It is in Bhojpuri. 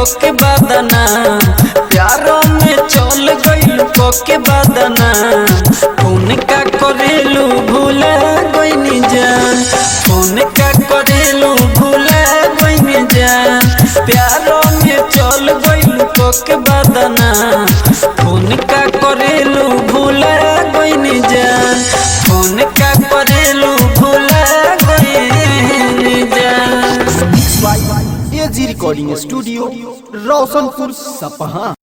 कोके बदना प्यारो में चल गइल कोके बदना फोन का करेलू भूला गइनी जान फोन का करेलू भूला गइनी जान प्यारो में चल गइल कोके बदना फोन का करेलू भूला गइनी जान फोन का करेलू भूला गइनी जान एजी रिकॉर्डिंग स्टूडियो रोशनपुर सपहा